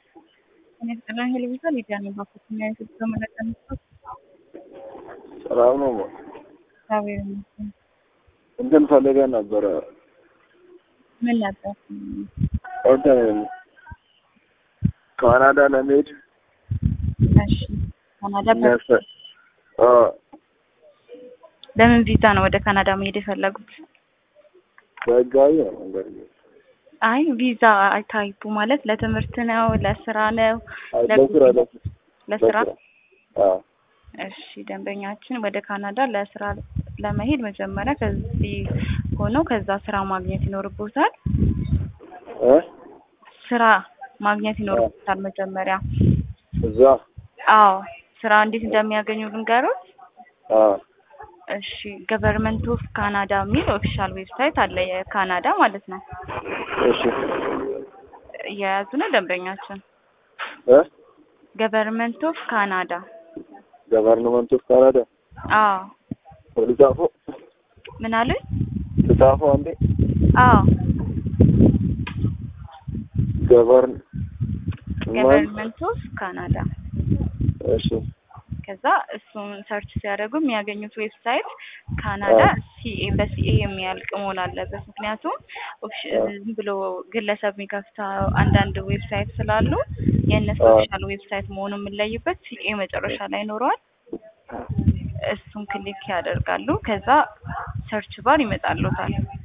Ministeerri Hilbisaa Lidiyaa Bakkoo Ibsa Malaqansaa ሰላም ነው። እግዚአብሔር ይመስገን። እንትን ፈልገን ነበረ ምን ነበር? እንትን ካናዳ ለመሄድ እሺ ካናዳ በ- የሚያስ- አ፣ በምን ቪዛ ነው ወደ ካናዳ መሄድ የፈለጉት? በህጋዊ ነው እንግዲህ አይ ቪዛ ታይፑ ማለት ለትምህርት ነው፣ ለስራ ነው? አይ፣ ለጉዞ? ለስራ ለስራ ለስራ አ፣ እሺ ደንበኛችን ወደ ካናዳ ለስራ ለመሄድ መጀመሪያ ከዚህ ሆነው ከዛ ስራ ማግኘት ይኖርቦታል። እ ስራ ማግኘት ይኖርቦታል መጀመሪያ። እዛ አዎ ስራ እንዴት እንደሚያገኙ ልንገሮት። አ፣ እሺ ገቨርንመንት ኦፍ ካናዳ የሚል ኦፊሻል ዌብሳይት አለ፣ የካናዳ ማለት ነው። እሺ እየያዙ ነው ደንበኛችን። እ ገቨርንመንት ኦፍ ካናዳ። ገቨርንመንት ኦፍ ካናዳ አዎ ልጻፎ ምን አሉኝ? ልጻፎ አንዴ አዎ ገቨርን ገቨርንመንት ኦፍ ካናዳ። እሺ ከዛ እሱን ሰርች ሲያደርጉ የሚያገኙት ዌብሳይት ካናዳ ሲኤ በሲኤ የሚያልቅ መሆን አለበት። ምክንያቱም ኦፊሽ- ዝም ብሎ ግለሰብ የሚከፍተው አንዳንድ ዌብሳይት ስላሉ የእነሱ አዎ። ኦፊሻል ዌብሳይት መሆኑን የምንለይበት ሲኤ መጨረሻ ላይ ይኖረዋል። እሱን ክሊክ ያደርጋሉ። ከዛ ሰርች ባር ይመጣሉታል።